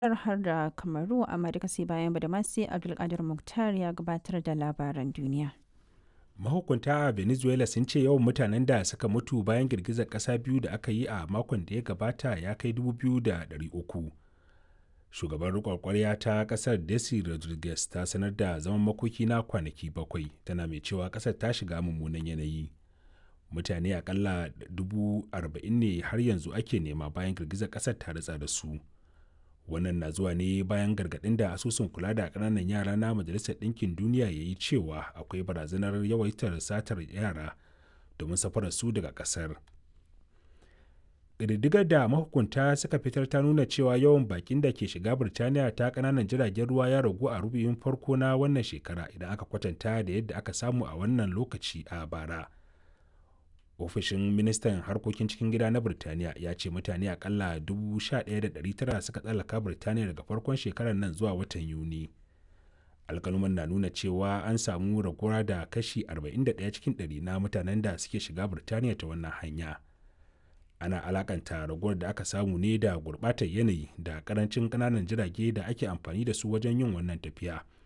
har da Kamaru amma duka sai bayan Badamasi Abdulkadir Mukhtar ya gabatar da labaran duniya. mahukunta a venezuela sun ce yawan mutanen da suka mutu bayan girgizar ƙasa biyu da aka yi a makon da ya gabata ya kai 2,300 shugaban rikon kwarya ta ƙasar desi rodriguez ta sanar da zaman makoki na kwanaki bakwai tana mai cewa ƙasar ta shiga mummunan yanayi mutane akalla 40,000 ne har yanzu ake nema bayan girgizar ƙasar ta ritsa da su wannan na zuwa ne bayan gargaɗin da asusun kula da ƙananan yara na majalisar ɗinkin duniya ya yi cewa akwai barazanar yawaitar satar yara domin safarar su daga ƙasar ƙididdigar da mahukunta suka fitar ta nuna cewa yawan bakin da ke shiga birtaniya ta ƙananan jiragen ruwa ya ragu a rubuyin farko na wannan shekara idan aka kwatanta da yadda aka samu a wannan lokaci a bara ofishin ministan harkokin cikin gida na birtaniya ya ce mutane akalla 11,900 suka tsallaka birtaniya daga farkon shekarar nan zuwa watan yuni alkaluman na nuna cewa an samu raguwa da kashi 41 cikin 100 na mutanen da suke shiga birtaniya ta wannan hanya ana alakanta raguwar da aka samu ne da gurbatar yanayi da karancin kananan jirage da ake amfani da su wajen yin wannan tafiya